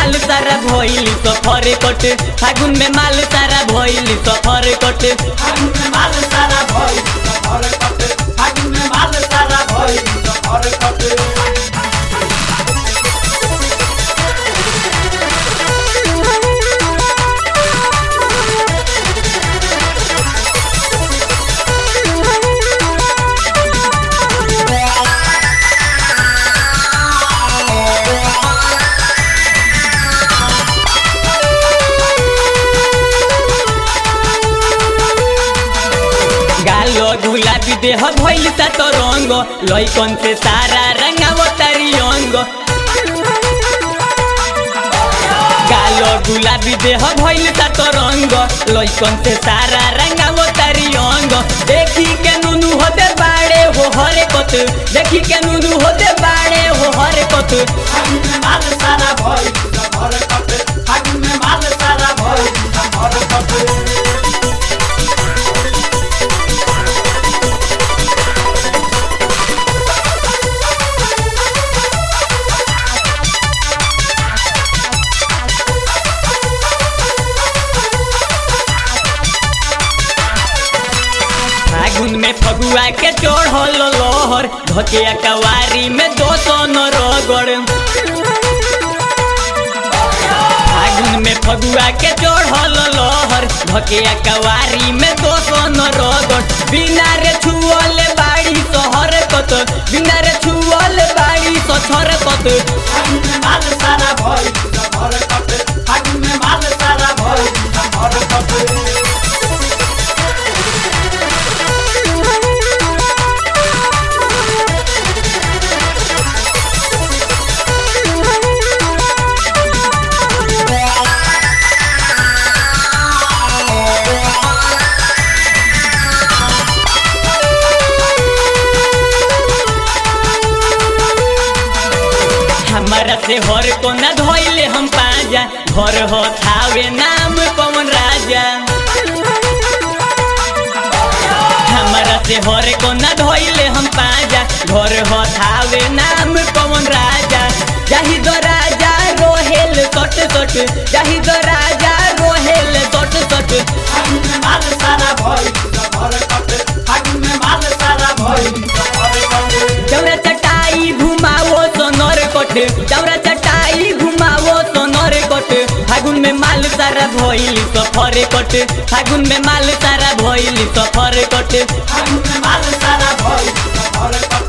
माल सारा भइली सफर कट फागुन में माल सारा भइली सफर कट फागुन में माल सारा भइल सफर कट फागुन में माल सारा भइल सफर कट गालो गुलाबी देह भइल सा तो रंग लइकन से सारा रंगाव तारी अंग गालो गुलाबी देह भइल सा तो रंग लइकन से सारा रंगाव तारी अंग देखी के नुनु होते बाड़े हो हरे कत देखी के नुनु होते बाड़े हो हरे कत फागुन में माल सारा भइल सफर कट फागुन में माल सारा भइल सफर कट फागुन में फगुआ के चढ़ल लोहर धकिया कवारी में दो सन रगड़ फागुन में फगुआ के चढ़ल लोहर धकिया कवारी में दो सन रगड़ बिना रे छुअल बाड़ी सहर कत बिना रे छुअल बाड़ी सछर कत फागुन में माल सारा भइल सफर कट फागुन में माल सारा भइल सफर कट हमारा से हर को न धोइले हम पाजा घर हो थावे नाम पवन राजा हमारा से हर को न धोइले हम पाजा घर हो थावे नाम पवन राजा जाहि दो राजा रोहेल सट सट जाहि दो राजा रोहेल सट सट फागुन में माल सारा भइल सफर कट फागुन में माल सारा भइल सफर कट चौरा चटाई घुमावो सोनर कोट चौरा चटाई घुमावो सोनर कोट फागुन में माल सारा भइली सफर कोट फागुन में माल सारा भइली सफर कोट फागुन में माल सारा भइल सफर कट